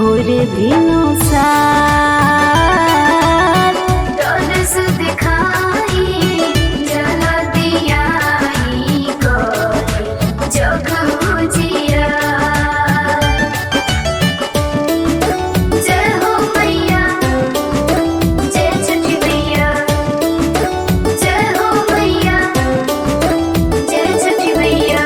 भोर भिनु सार तरस दिखाई जल दियाई करे जग जिया जय हो मैया जय छठी मैया जय हो मैया जय छठी मैया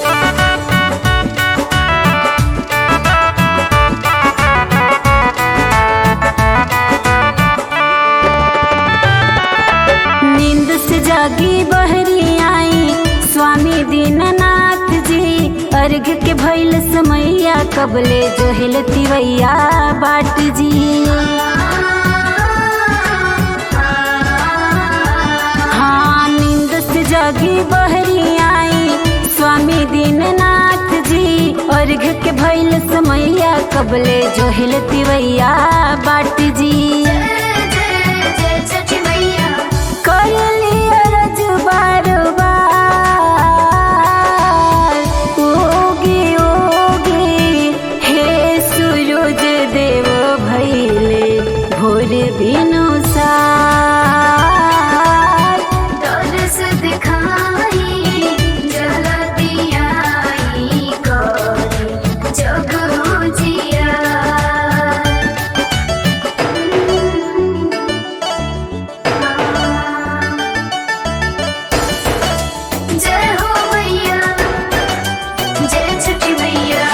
नींद से जागी बहरी आई स्वामी दीननाथ जी अर्घ के भैल समैया कबले जो हिलतिवैया बाट जी हाँ नींद से जागी बहरी आई स्वामी दीननाथ जी अर्घ के भैल समैया कबले जो हिलतिवैया बाट जी जय जय जय छठी मैया करली अरज बार बार ओगे ओगे हे सूरज देव भैले भोर बिनु सार तरस दिखाई जल दियाई करे जग जिया जय हो मैया जय छठी मैया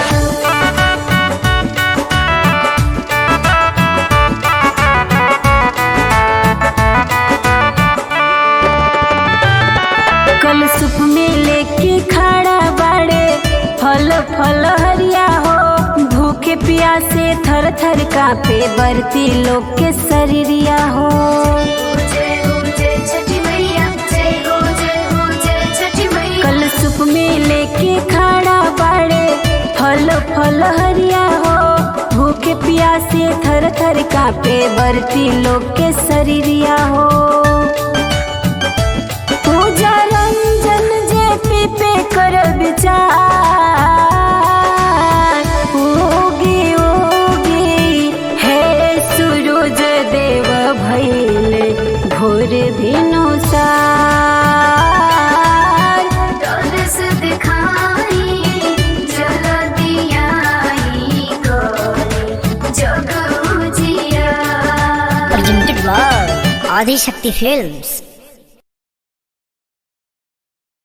कल सुप में लेके खड़ा बाड़े फल फल हरिया हो भूखे प्यासे थर थर कापे बरती लोग के शरीरिया हो जय हो जय छठी मैया जय हो जय हो जय छठी मैया कल सुप में लेके खड़ा बाड़े फल फल हरिया हो भूखे प्यासे थर थर कापे बरती लोग के शरीरिया हो पूजा रंजन जे पी पे कर विचार ओगे ओगे हे सूरज देव भैले भोर भिनु सार तरस दिखाई जल दियाई करे जग जिया presented by Adi Shakti Films.